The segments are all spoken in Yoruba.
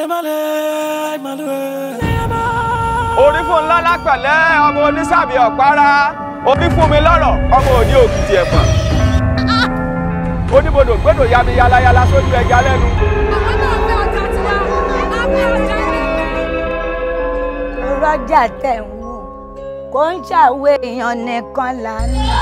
orí fún ńlá lápẹ̀lẹ́ ọmọ onísàbí ọ̀pára orí fún mi lọ́rọ̀ ọmọ òní òkìtì ẹ̀fọ̀n oníbodò gbẹdò yami yalayala sójú ẹja lẹ́nu. rọ́jà tẹ̀ ń wò kò ń ṣàwé èèyàn nìkan lánàá.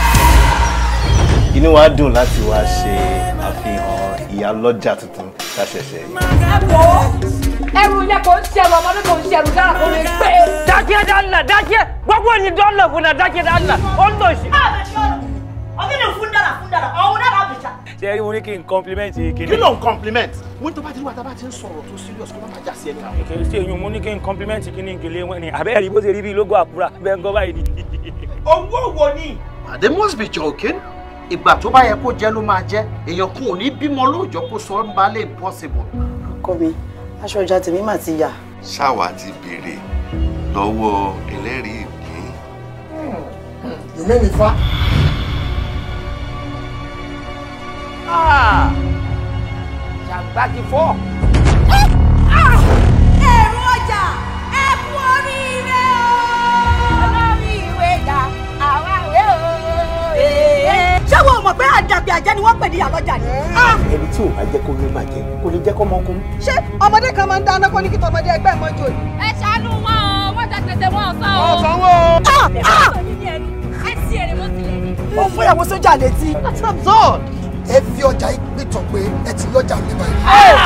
inú wa dùn láti wá ṣe àfihàn ìyálọ́jà tuntun tá a ṣẹ̀ṣẹ̀ yìí. ẹ wò ó ẹrù ilé kò ń ṣẹrù ọmọdé kò ń ṣẹrù dára kò lè gbé. dákẹ́ dáńnà dákẹ́ gbogbo ẹni dọ́là fún náà dákẹ́ dáńnà ó ń lòsì. ọ̀gbìn fún dára fún dára ọ̀hún dára bìjà. ṣé ẹ rí mo ní kí n compliment kí kí ló ń compliment wọ́n tó bá ti rí wa tá a bá ti ń sọ̀rọ̀ tó serious kó má má já sí ẹni àwọn. kì í ṣe èyàn mo ní kí n compliment kí ní ìkèlè wọn ni àbẹ́ rí bó ṣe rí bí lógo àkúrà bẹ́ẹ̀ ń gọ́ báyìí ni. owó wo ni. they must be joking ìgbà tó bá yẹ kó jẹ ló máa jẹ èèyàn kan ò ní bímọ lóòjọ́ kó sọ ń balẹ̀ impossible. ọkọ mi aṣọ ọjà tèmi mà ti yà. ṣáwa ti béèrè lọ́wọ́ ẹlẹ́rìí ìpín. yòmí mi fa. ṣàgbá ti fọ́. ẹ̀rù ọjà ẹ kú oríire o. olórí ìwé dà àwa ìwé o. ṣé wo mọ̀ pé àdàbí àjẹ́ ni wọ́n pè ní ìyàlọ́jà ni. ẹni tí ò bá jẹ́ kó ní bàjẹ́ kò lè jẹ́ kó mọ́ kó. ṣé ọmọdé kan máa ń dáná kó ní kí tọmọdé ẹgbẹ́ ẹ̀ mọ́jọ ni. ẹ ṣàánú wọn o wọ́n jẹ gbèsè wọn ọ̀sán o. ọ̀sánwó. ẹ ti èrè mọ́ sílẹ̀ ni. ó fún ìyàwó sójà létí. that's absurd. ẹ fi ọjà ìpìtàn pé ẹ ti lọ́jà mi báyìí.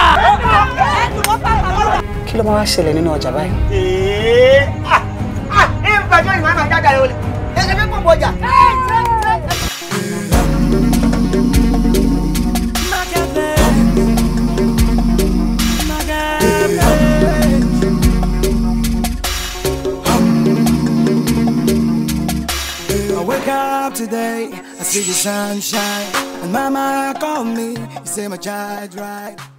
kí ló máa wá ṣẹlẹ̀ nínú ọjà báyìí. ee ah ah ẹ ń bàjọ́ ìwà máa jáde rẹ wọlé ẹ ẹ fẹ́ pọ̀ bọ̀ ọjà. I wake up today, I see the sunshine, and mama called me, you say my child right.